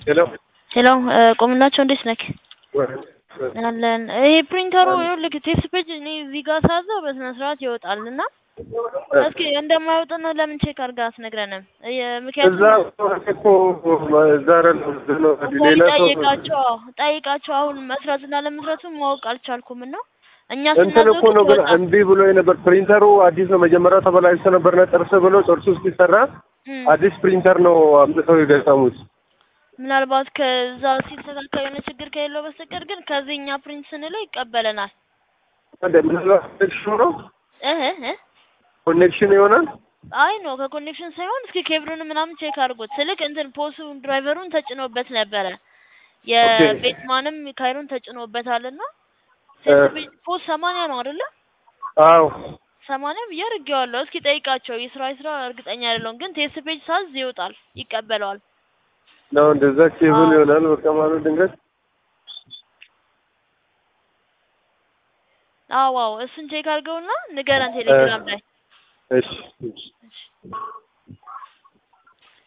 ሄሎ ሄሎ ቆምላቸው እንዴት ነክ? አለን። ይሄ ፕሪንተሩ ይኸውልህ ቴክስት ፔጅ እኔ እዚህ ጋር ሳዘው በስነ ስርዓት ይወጣል እና እስኪ እንደማይወጣና ለምን ቼክ አድርገህ አትነግረንም? ምክንያቱም እዛ እኮ እዛ አይደለም ነው ሌላ ሰው ጠይቃቸው ጠይቃቸው አሁን መስራትና ለመስራቱን ማወቅ አልቻልኩም እና እኛ እንትን እኮ ነው ግን ስናዘው እምቢ ብሎ የነበር ፕሪንተሩ አዲስ ነው። መጀመሪያ ተበላሽቶ ነበርና ጥርስ ብሎ ጥርሱ እስኪሰራ አዲስ ፕሪንተር ነው አምጥተው የገጠሙት። ምናልባት ከዛ ሲስተካከል የሆነ ችግር ከሌለው በስተቀር ግን ከዚህ እኛ ፕሪንት ስንለው ይቀበለናል። ምናልባት ኮኔክሽኑ ነው እህ እህ ኮኔክሽን ይሆናል። አይ ነው ከኮኔክሽን ሳይሆን እስኪ ኬብሉን ምናምን ቼክ አድርጎት ስልክ እንትን ፖሱ ድራይቨሩን ተጭኖበት ነበረ የቤትማንም ካይሮን ተጭኖበታልና ፖስ ሰማንያ ነው አይደለ? አዎ ሰማንያ ብዬ አድርጌዋለሁ። እስኪ ጠይቃቸው። የስራ የስራ እርግጠኛ አይደለሁም፣ ግን ቴስት ፔጅ ሳዝ ይወጣል፣ ይቀበለዋል። ነው እንደዛ ኬብል ይሆናል። በቃ ማለት ድንገት አዎ አዎ፣ እሱን ቼክ አድርገውና ንገረን ቴሌግራም ላይ እሺ እሺ